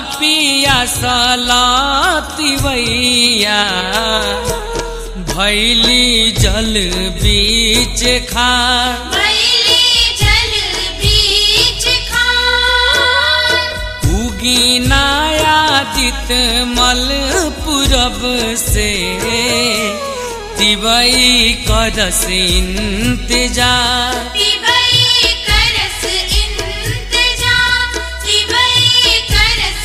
पिया सलातिवैया भैली जल बीच खार भैली जल बीच खार उगी नायादित मल पूरब से तिवई करस इंतजार तिवई करस इंतजार तिवई करस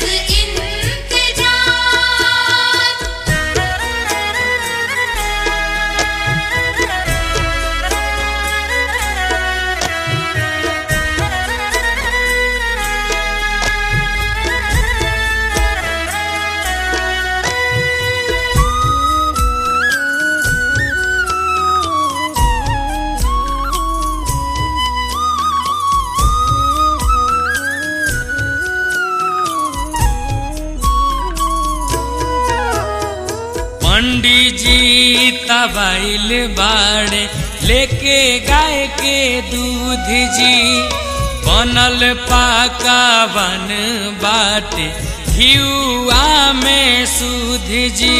पंडित जी तबाइल बाड़े लेके गाय के दूध जी बनल पाका बन बाटे घियुआ में सूध जी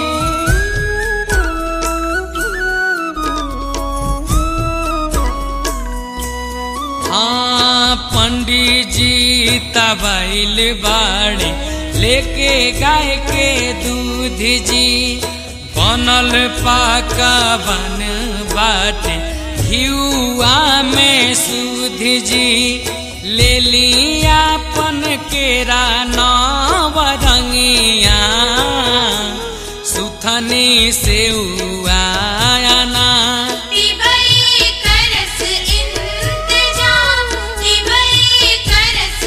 हाँ पंडित जी तबाइल बाड़े लेके गाय के दूध जी बनल पाका बन बाटे घियुआ में सूध जी ले लिया पन केरा नवरंगिया सुथनी से आना तिवई करस इंतजार तिवई करस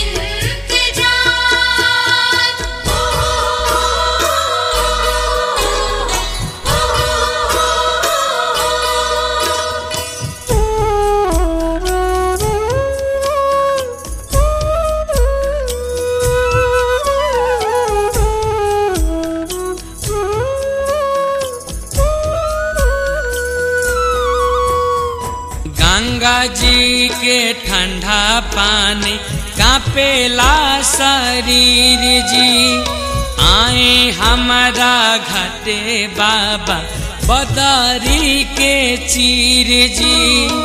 गंगा जी के ठंडा पानी कापेला शरीर जी आए हमारा घटे बाबा बदरी के चीर जी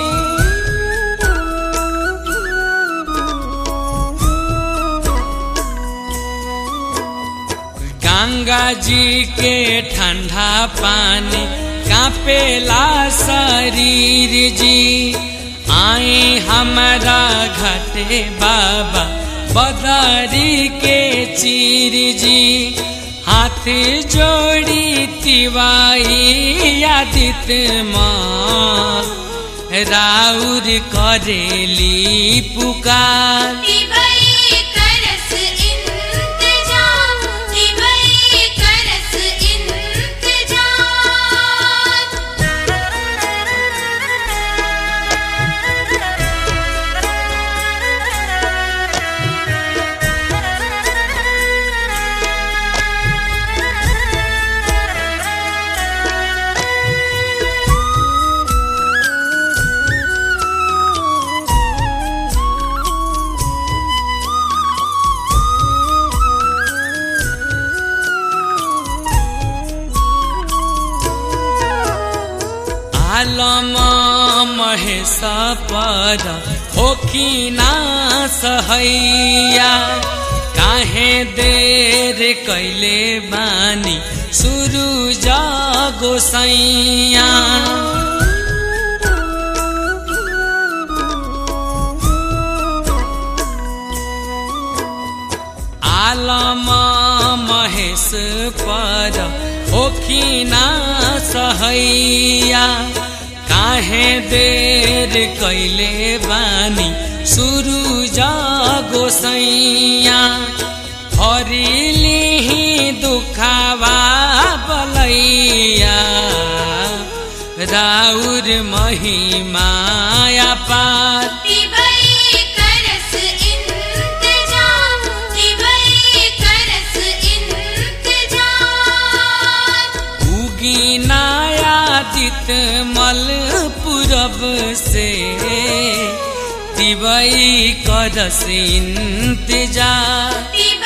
गंगा जी के ठंडा पानी कापेला शरीर जी आए हमारा घटे बाबा बदरी के चीर जी हाथ जोड़ी तिवाई आदित माँ राउर करेली पुकार तिवई करस इंतजार तिवई करस आलम महेश पर होखिना सहैया काहे देर कैले बानी सुरु गोसैया आलम महेश पर होखिना सहैया काहे देर कैले बानी सुरु गोसैया हरिली दुखावा बलैया राउर महिमाया पार तिवई करस इंतजार तिवई करस इंतजार उगी नायादित मल पूरब से तिवई करस इंतजार तिवई